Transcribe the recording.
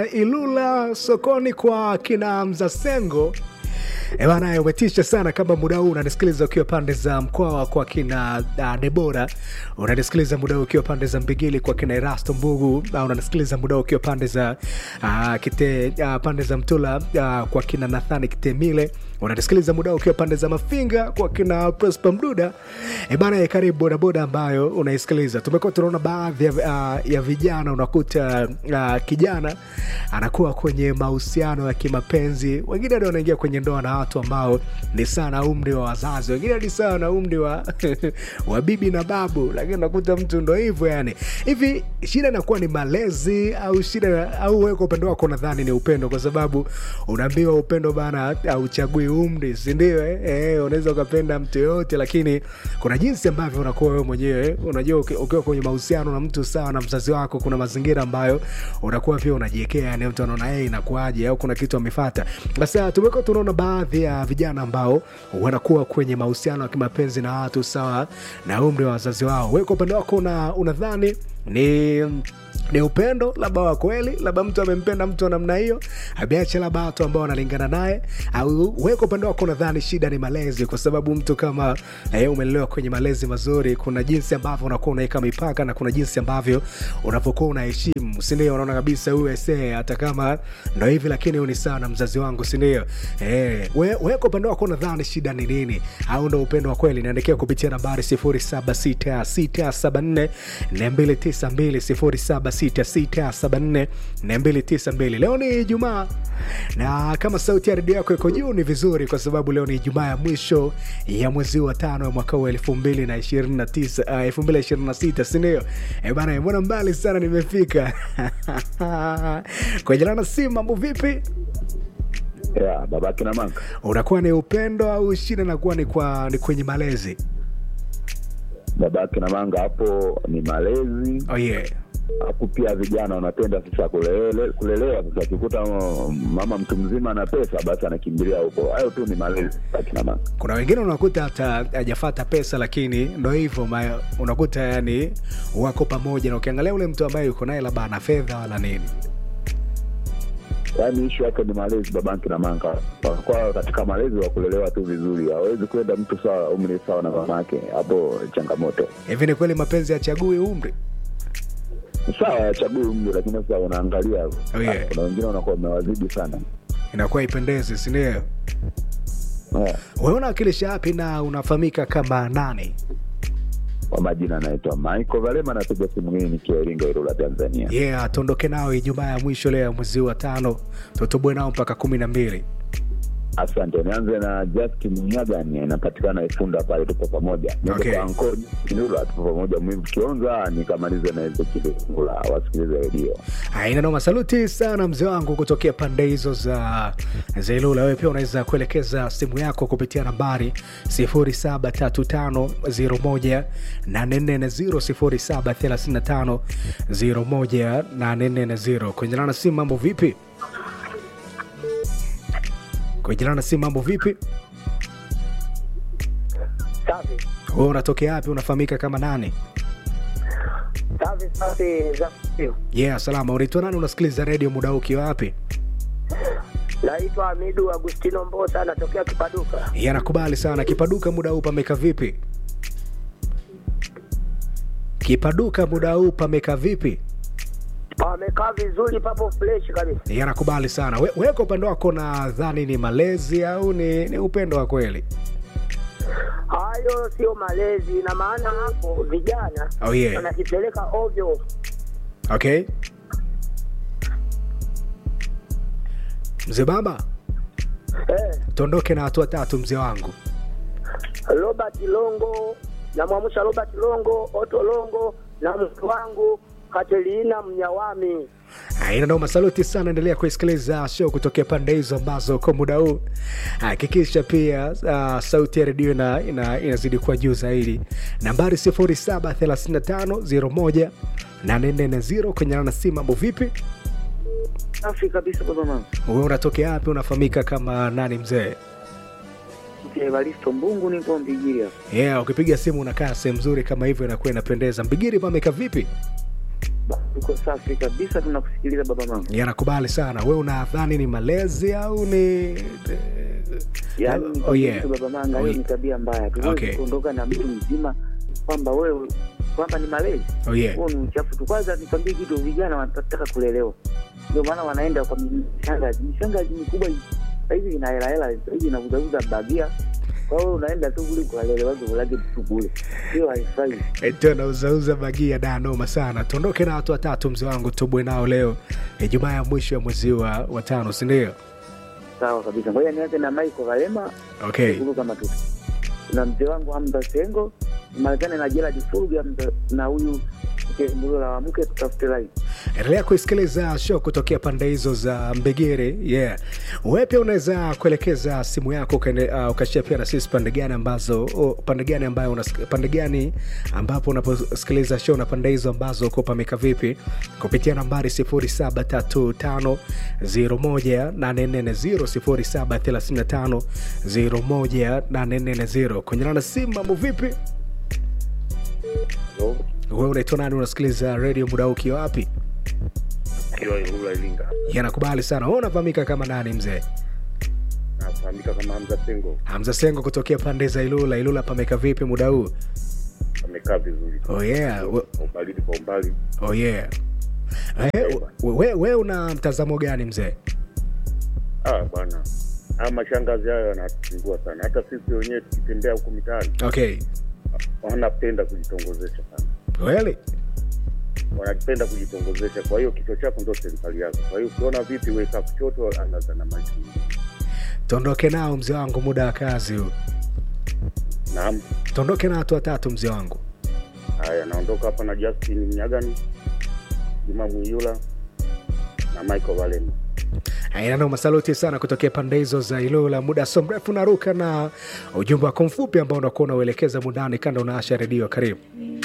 kutokea Ilula sokoni kwa kina Mzasengo. E bana, umetisha sana. Kama muda huu unanisikiliza ukiwa pande za Mkwawa kwa kina uh, Debora, unanisikiliza muda huu ukiwa pande za Mbigili kwa kina Erasto Mbugu, uh, unanisikiliza muda huu ukiwa pande za uh, kite uh, pande za Mtula uh, kwa kina Nathani Kitemile, unanisikiliza muda huu ukiwa pande za Mafinga kwa kina Prosper Mduda. E bana, karibu bodaboda ambayo unaisikiliza. Tumekuwa tunaona baadhi ya, uh, ya vijana unakuta uh, kijana anakuwa kwenye mahusiano ya kimapenzi, wengine ndio wanaingia kwenye ndoa na watu ambao ni sawa na umri wa wazazi, wengine ni sawa na umri wa, wa bibi na babu, lakini unakuta mtu ndo hivyo yani. Hivi shida inakuwa ni malezi au shida au wewe kwa upendo wako unadhani ni upendo? Kwa sababu unaambiwa upendo bana hauchagui umri, si ndio? Eh, eh, unaweza ukapenda mtu yoyote, lakini kuna jinsi ambavyo unakuwa wewe mwenyewe. Unajua uki- ukiwa kwenye mahusiano na mtu sawa na mzazi wako, kuna mazingira ambayo unakuwa pia unajiekea, yani mtu anaona yeye inakuaje au kuna kitu amefata. Sasa tumekuwa tunaona baadhi ya vijana ambao wanakuwa kwenye mahusiano ya kimapenzi na watu sawa na umri wa wazazi wao. Wewe kwa upande wako una- unadhani ni ni upendo labda wa kweli, labda mtu amempenda mtu wa namna hiyo, ameacha labda watu ambao wanalingana naye, au wewe kwa upande wako unadhani shida ni malezi? Kwa sababu mtu kama eh, umelelewa kwenye malezi mazuri, kuna jinsi ambavyo unakuwa unaweka mipaka na kuna jinsi ambavyo unavyokuwa unaheshimu, si ndio? Unaona kabisa huyu ese, hata kama ndo hivi, lakini huyu ni sawa na mzazi wangu, si ndio? Eh, wewe wewe kwa upande wako unadhani shida ni nini, au ndo upendo wa kweli? Niandikia kupitia nambari 076674 292 076674 Leo ni Ijumaa na kama sauti ya redio yako iko juu ni vizuri, kwa sababu leo ni Ijumaa ya mwisho ya mwezi wa tano ya mwaka huu elfu mbili na ishirini na tisa elfu mbili na ishirini na sita sindio? E bana, mbona mbali sana nimefika kwa jilana si mambo vipi? ya babake na manga Unakuwa ni upendo au shida inakuwa ni, kwa, ni kwenye malezi? babake na manga hapo ni malezi Oh yeah. hapo pia vijana wanapenda sasa kulele, kulelewa sasa akikuta mm, mama mtu mzima na pesa basi anakimbilia huko hayo tu ni malezi babake na manga kuna wengine unakuta hata hajafata pesa lakini ndo hivyo ma- unakuta yani wako pamoja na ukiangalia ule mtu ambaye yuko naye labda ana fedha wala nini yaani ishu yake ni malezi babake na manga kwa katika malezi wa kulelewa tu vizuri hawezi kwenda mtu sawa umri sawa na mamake hapo changamoto hivi ni kweli mapenzi yachagui umri sawa yachagui umri lakini sasa unaangalia Oh, yeah. kuna wengine wanakuwa wamewazidi sana inakuwa ipendezi sindio yeah. wewe unawakilisha wapi na unafahamika kama nani kwa majina anaitwa Michael Valema, napiga simu hii nikiwa Iringa, Ilula, Tanzania. yeah tuondoke nao ijumaa ya mwisho leo ya mwezi wa tano tutubwe nao mpaka kumi na mbili Asante. Nianze na Justin Nyagani, inapatikana Ifunda pale, tupo pamoja. Niende Okay. kwa Anko Ilula, tupo pamoja. Mwivu Kionza, nikamalize na Ezekiel Ngula, wasikilize redio. aina noma saluti sana mzee wangu kutokea pande hizo za za ilula wewe pia unaweza kuelekeza simu yako kupitia nambari 0735 0735 kwenye na simu mambo vipi kwenye na simu mambo vipi Safi wewe unatokea wapi unafahamika kama nani safi safi za yeah salama unaitwa nani unasikiliza redio muda huu ukiwa wapi naitwa Hamidu Agustino Mbosa, natokea Kipaduka. yanakubali sana kipaduka muda huu pameka vipi kipaduka muda huu pameka vipi Pamekaa vizuri, papo fresh kabisa. yanakubali sana We- wewe kwa upande wako nadhani ni malezi au ni, ni upendo wa kweli Hayo sio malezi, na maana hapo vijana Oh, yeah. wanajipeleka ovyo. okay mzee baba Eh, tuondoke na hatua tatu mzee wangu Robert Longo namwamsha Robert Longo, Oto Longo na mke wangu Katelina Mnyawami. ina noma saluti sana endelea kuisikiliza show kutokea pande hizo ambazo kwa muda huu hakikisha pia uh, sauti ya redio ina, ina, inazidi kuwa juu zaidi nambari 073501 840 kwenye na simu mambo vipi Safi kabisa baba mama. wewe unatokea wapi unafahamika kama nani mzee Mzee Evaristo Mbungu niko Mbigiri hapa. yeah ukipiga simu unakaa sehemu nzuri kama hivyo inakuwa inapendeza mbigiri pameka vipi Ba- Tuko safi kabisa, tunakusikiliza baba mama. yanakubali sana we unadhani ni malezi au ni Yaani Oh, nikwambie yeah. tu baba manga, Oh, hiyo yeah. ni tabia mbaya. Tuwezi Okay. kuondoka na mtu mzima kwamba wewe kwamba ni malezi oh yeah. huo ni uchafu tu. Kwanza nikwambie kitu, vijana wanataka kulelewa, ndio maana wanaenda kwa mishangazi. Mishangazi mikubwa hii, sahizi ina hela hela, sahizi inauzauza bagia. Kwa hiyo unaenda tu kule kuwalelewa ulage tu kule, hiyo haifai. tena uzauza bagia da noma sana tuondoke na watu watatu mzee wangu tubwe nao leo ijumaa ya mwisho ya mwezi wa watano sindio Sawa kabisa, ngoja nianze na Michael Valema okay huko kama tu na mzee wangu Hamza Sengo Marekani na Gerald Fulga mza- na huyu Mbulo la wamke tutafute rai. endelea kuisikiliza show kutokea pande hizo za mbegere yeah wewe pia unaweza kuelekeza simu yako ukaende- uh, ukashia pia na sisi pande gani ambazo oh, pande gani ambayo unas- pande gani ambapo unaposikiliza show na pande hizo ambazo uko pameka vipi kupitia nambari 0735018440 0735018440 kwenye na simu mambo vipi wewe unaitwa nani unasikiliza redio muda huu ukiwa wapi Kiwa Ilula Ilinga, yanakubali sana wewe unafahamika kama nani mzee nafahamika kama Hamza Sengo, hamza sengo kutokea pande za ilula ilula pameka vipi muda huu amekaa vizuri oh yeah. we- kwa ubaridi kwa umbali. oh yeah. Eh, we, we, we una mtazamo gani mzee Ah bwana, haya mashangazi hayo yanatusumbua sana, hata sisi wenyewe tukitembea huku mitaani okay wanapenda kujitongozesha sana, kweli wanapenda kujitongozesha. Kwa hiyo kichwa chako ndo serikali yako. Kwa hiyo ukiona vipi, weka kushoto, angaza na maji. tuondoke nao mzee wangu muda wa kazi huu Naam, tuondoke na watu watatu mzee wangu haya, naondoka hapa na Justin Mnyagani, Juma Mwiyula na Michael Valema. ainano masaluti sana kutokea pande hizo za ilula muda so mrefu naruka na ujumbe wako mfupi ambao unakuwa unauelekeza mundani kanda unaasha redio karibu